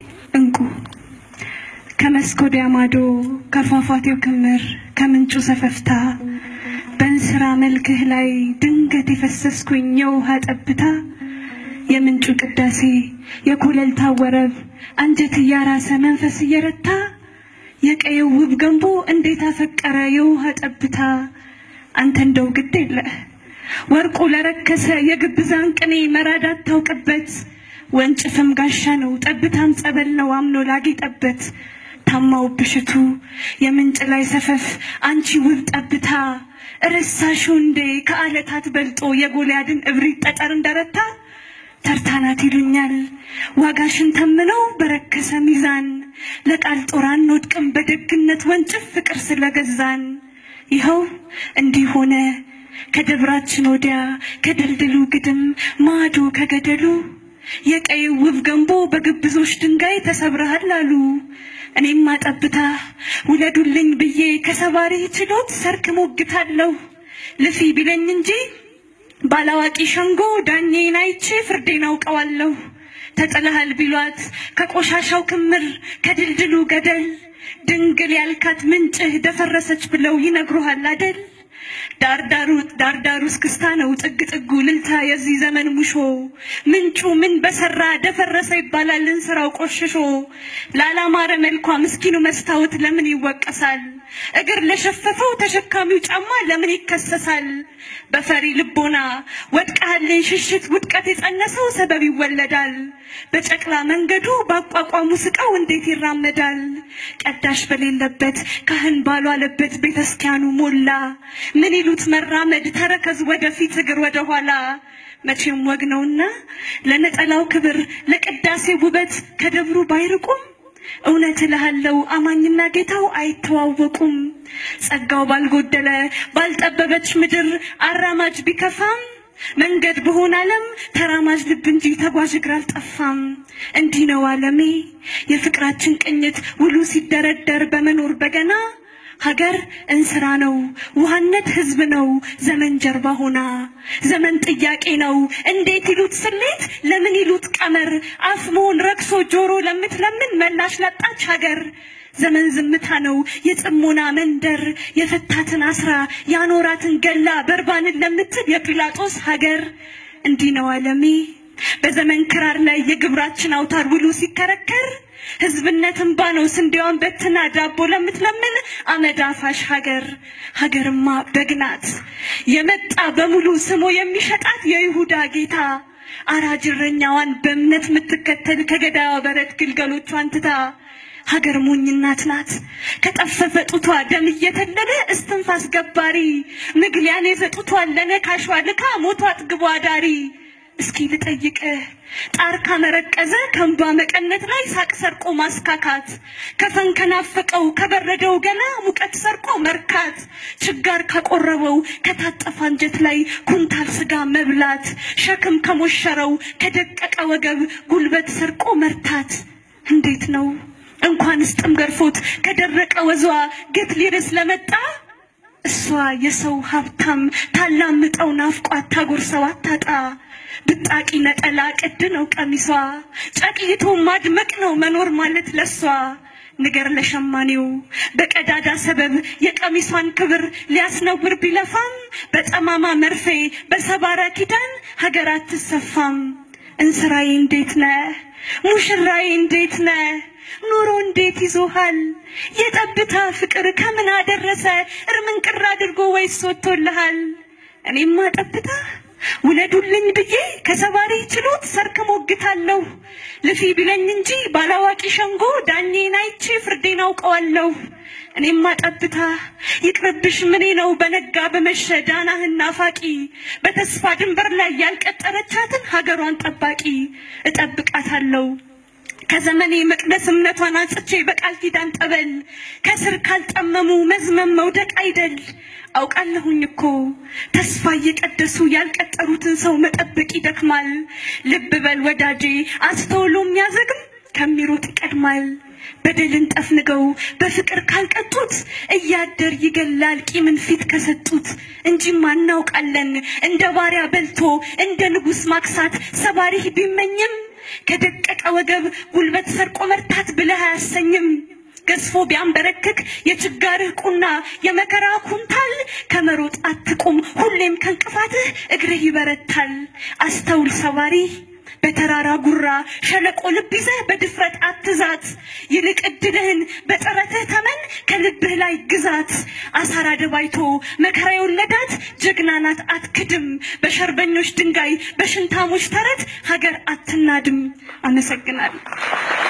እንቁ ከመስክ ወዲያ ማዶ ከፏፏቴው ክምር ከምንጩ ሰፈፍታ በእንስራ መልክህ ላይ ድንገት የፈሰስኩኝ የውሃ ጠብታ የምንጩ ቅዳሴ የኮለልታ ወረብ አንጀት እያራሰ መንፈስ እየረታ የቀየው ውብ ገንቦ እንዴት አፈቀረ የውሃ ጠብታ አንተ እንደው ግድ የለህ ወርቁ ለረከሰ የግብዛን ቅኔ መራድ አታውቅበት ወንጭፍም ጋሻ ነው ጠብታም ጸበል ነው አምኖ ላጌጠበት ታማው ብሽቱ የምንጭ ላይ ሰፈፍ አንቺ ውብ ጠብታ ረሳሽው እንዴ ከአለታት በልጦ የጎልያድን እብሪት ጠጠር እንደረታ ተርታናት ይሉኛል ዋጋሽን ተምነው በረከሰ ሚዛን ለቃል ጦር አንወድቅም በደግነት ወንጭፍ ፍቅር ስለገዛን ይኸው እንዲህ ሆነ ከደብራችን ወዲያ ከድልድሉ ግድም ማዶ ከገደሉ የቀይ ውብ ገንቦ በግብዞች ድንጋይ ተሰብረሃል አሉ። እኔም አጠብታ ውለዱልኝ ብዬ ከሰባሪ ችሎት ሰርክ ሞግታለሁ። ልፊ ቢለኝ እንጂ ባላዋቂ ሸንጎ ዳኜን አይቼ ፍርዴን አውቀዋለሁ። ተጥለሃል ቢሏት ከቆሻሻው ክምር ከድልድሉ ገደል ድንግል ያልካት ምንጭህ ደፈረሰች ብለው ይነግሩሃል አደል? ዳርዳሩ ዳርዳሩ እስክስታ ነው ጥግ ጥጉ ልልታ የዚህ ዘመን ሙሾ ምንጩ ምን በሰራ ደፈረሰ ይባላል እንስራው ቆሽሾ ላላማረ መልኳ ምስኪኑ መስታወት ለምን ይወቀሳል እግር ለሸፈፈው ተሸካሚው ጫማ ለምን ይከሰሳል በፈሪ ልቦና ወድቀሃልን ሽሽት ውድቀት የጸነሰው ሰበብ ይወለዳል በጨቅላ መንገዱ በአቋቋሙ ስቃው እንዴት ይራመዳል ቀዳሽ በሌለበት ካህን ባሏለበት ቤተስኪያኑ ሞላ ምን ይሉት መራመድ ተረከዝ ወደፊት እግር ወደ ኋላ መቼም ወግ ነውና ለነጠላው ክብር ለቅዳሴ ውበት ከደብሩ ባይርቁም እውነት እልሃለሁ አማኝና ጌታው አይተዋወቁም። ጸጋው ባልጎደለ ባልጠበበች ምድር አራማጅ ቢከፋም መንገድ በሆነ ዓለም ተራማጅ ልብ እንጂ ተጓዥ እግር አልጠፋም። እንዲህ ነው ዓለሜ የፍቅራችን ቅኝት ውሉ ሲደረደር በመኖር በገና ሀገር እንስራ ነው፣ ውሃነት ህዝብ ነው፣ ዘመን ጀርባ ሆና ዘመን ጥያቄ ነው። እንዴት ይሉት ስሌት፣ ለምን ይሉት ቀመር፣ አፍ መሆን ረክሶ ጆሮ ለምትለምን መላሽ ላጣች ሀገር ዘመን ዝምታ ነው የጽሞና መንደር የፈታትን አስራ ያኖራትን ገላ በርባንን ለምትል የጲላጦስ ሀገር እንዲህ ነው ዓለሜ በዘመን ክራር ላይ የግብራችን አውታር ውሉ ሲከረከር ህዝብነት እንባ ነው ስንዴዋን በትና ዳቦ ለምትለምን አመድ አፋሽ ሀገር ሀገርማ በግናት የመጣ በሙሉ ስሞ የሚሸጣት የይሁዳ ጌታ አራጅ እረኛዋን በእምነት የምትከተል ከገዳዋ በረት ግልገሎቿን ትታ ሀገር ሞኝ እናት ናት ከጠፈፈ ጡቷ ደም እየተለለ እስትንፋስ ገባሪ ምግሊያን የዘጡቷን ለነካሿ ልካ ሞቷ አጥግቧ ዳሪ እስኪ ልጠይቅህ ጣር ካመረቀዘ ከእንባ መቀነት ላይ ሳቅ ሰርቆ ማስካካት ከፈን ከናፈቀው ከበረደው ገላ ሙቀት ሰርቆ መርካት ችጋር ካቆረበው ከታጠፈ አንጀት ላይ ኩንታል ስጋ መብላት ሸክም ከሞሸረው ከደቀቀ ወገብ ጉልበት ሰርቆ መርታት እንዴት ነው እንኳንስ ጥም ገርፎት ከደረቀ ወዟ ግት ሊርስ ለመጣ እሷ የሰው ሀብታም ታላምጠው ናፍቋት ታጎርሰው አታጣ ብጣቂ ነጠላ ቅድ ነው ቀሚሷ ጨቅይቶ ማድመቅ ነው መኖር ማለት ለሷ ንገር ለሸማኔው በቀዳዳ ሰበብ የቀሚሷን ክብር ሊያስነውር ቢለፋም በጠማማ መርፌ በሰባራ ኪዳን ሀገር አትሰፋም። እንስራዬ እንዴት ነህ? ሙሽራዬ እንዴት ነህ? ኑሮ እንዴት ይዞሃል? የጠብታ ፍቅር ከምን አደረሰ? እርምን ቅር አድርጎ ወይስ ወጥቶልሃል? እኔማ ጠብታ ውለዱልኝ ብዬ ከሰባሪ ችሎት ሰርክ ሞግታለሁ። ልፊ ቢለኝ እንጂ ባላዋቂ ሸንጎ ዳኜን አይቼ ፍርዴን አውቀዋለሁ። እኔማ ጠብታ ይቅርብሽ ምኔ ነው በነጋ በመሸ ዳናህን ናፋቂ በተስፋ ድንበር ላይ ያልቀጠረቻትን ሀገሯን ጠባቂ እጠብቃታለሁ። ከዘመኔ መቅደስ እምነቷን አንጽቼ በቃል ኪዳን ጠበል ከስር ካልጠመሙ መዝመም መውደቅ አይደል። አውቃለሁኝ እኮ ተስፋ እየቀደሱ ያልቀጠሩትን ሰው መጠበቅ ይደክማል። ልብ በል ወዳጄ፣ አስተውሎ የሚያዘግም ከሚሮጥ ይቀድማል። በደልን ጠፍንገው በፍቅር ካልቀጡት እያደር ይገላል ቂምን ፊት ከሰጡት። እንጂማ እናውቃለን እንደ ባሪያ በልቶ እንደ ንጉሥ ማክሳት ሰባሪህ ቢመኝም ከደቀቀ ወገብ ጉልበት ሰርቆ መርታት ብለህ አያሰኝም። ገዝፎ ቢያንበረክክ የችጋርህ ቁና የመከራ ኩንታል ከመሮጥ አትቁም፣ ሁሌም ከእንቅፋትህ እግርህ ይበረታል። አስተውል ሰባሪ በተራራ ጉራ ሸለቆ ልብ ይዘህ በድፍረት አትዛት። ይልቅ እድልህን በጥረትህ ተመን ከልብህ ላይ ግዛት። አሳራ ደባይቶ መከራ የወለዳት ጀግና ናት አትክድም። በሸርበኞች ድንጋይ በሽንታሞች ተረት ሀገር አትናድም። አመሰግናለሁ።